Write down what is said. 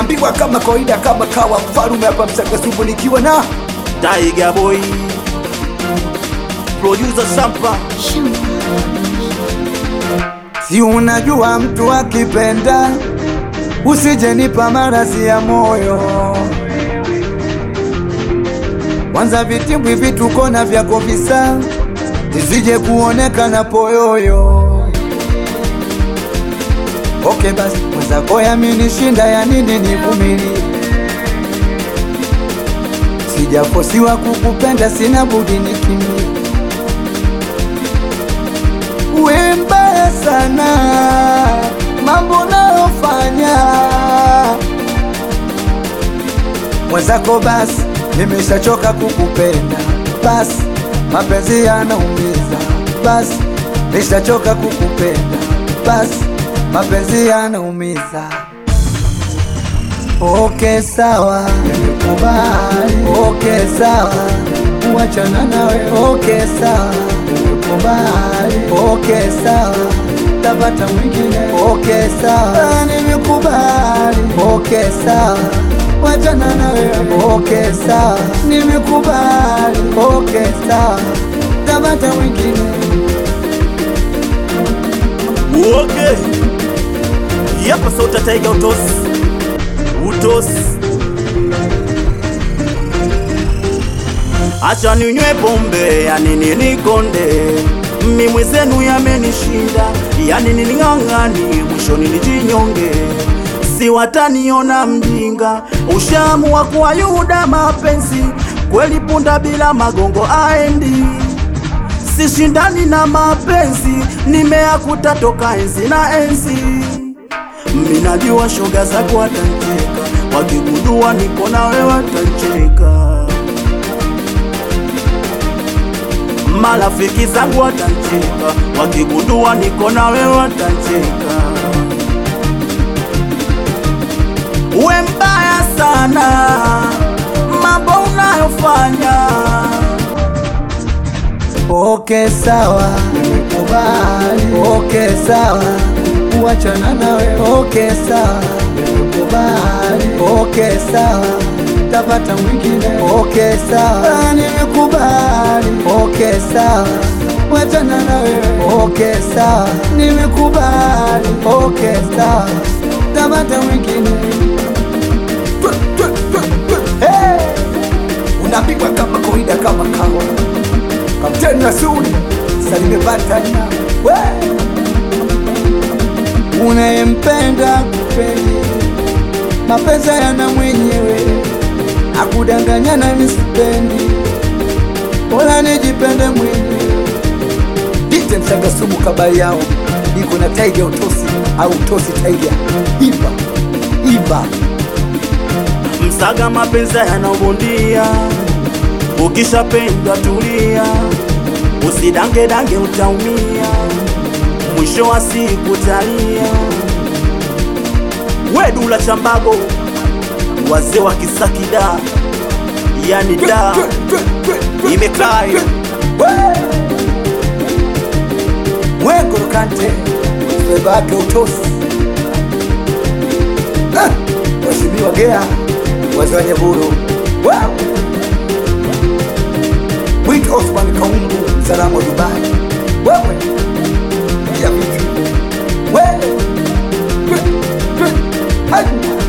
unaambiwa kama kawaida kama kawa mfalume hapa msakasubu nikiwa na Tiger Boy Producer Sampa si unajua mtu akipenda usijenipa maradhi ya moyo kwanza vitimbwi vituko na vyako visa zisije kuonekana poyoyo Okay basi mwenzako yaminishinda ya nini nivumilie Sijafosiwa kukupenda sina budi nikimie We mbaya sana mambo nayofanya mwenzako basi nimeshachoka kukupenda basi mapenzi yanaumiza basi nishachoka kukupenda basi mapenzi yanaumiza Okay sawa, nimekubali. Okay sawa, kuachana nawe. Okay sawa, nimekubali. Okay sawa, tapata mwingine. Okay sawa, nimekubali. Okay sawa, kuachana nawe. Okay sawa, nimekubali. Okay sawa, tapata mwingine. Okay Yapa sauta Tiger Utos Utos Acha ninywe pombe ya nini nikonde mimi zenu yamenishinda yani niling'ang'ani mwishoni nijinyonge si wataniona mjinga ushaamua kuwa yuda mapenzi kweli punda bila magongo aendi sishindani na mapenzi nimeakuta toka enzi na enzi minajua shoga zako watancheka wakigundua niko nawe watancheka marafiki zangu watancheka wakigundua niko nawe watancheka uwe mbaya sana mambo unayofanya Okay sawa, nimekubali. Okay sawa, kuachana nawe. Okay sawa, nimekubali. Okay sawa, tapata mwingine. Okay sawa, nimekubali. Okay sawa, kuachana nawe. Okay sawa, nimekubali. Okay sawa, tapata mwingine. Hey! Unapigwa kama kawaida kama kawa Kapteni Rasuli Salime Batanya we unayempenda kupendi mapenzi yana mwenyewe akudanganyana nisipendi bora nijipende mwenyewe Dite Msagasumu kabali yao iko na Tiger Utosi au Utosi Tiger Iba Iba Msaga mapenzi yanabondia, ukishapenda tulia, usidange dange utaumia, mwisho wa siku talia. Wedula chambago, wazee wa Kisakida, yani da imekaa Mwengolo Kante Sebake Utosi Ah, Mheshimiwa Gea wazee wa Nyaburu Wow! Mwito Osman Kaungu msalamu wa Dubai wewe ya vitu wewe Twe- twe- hai!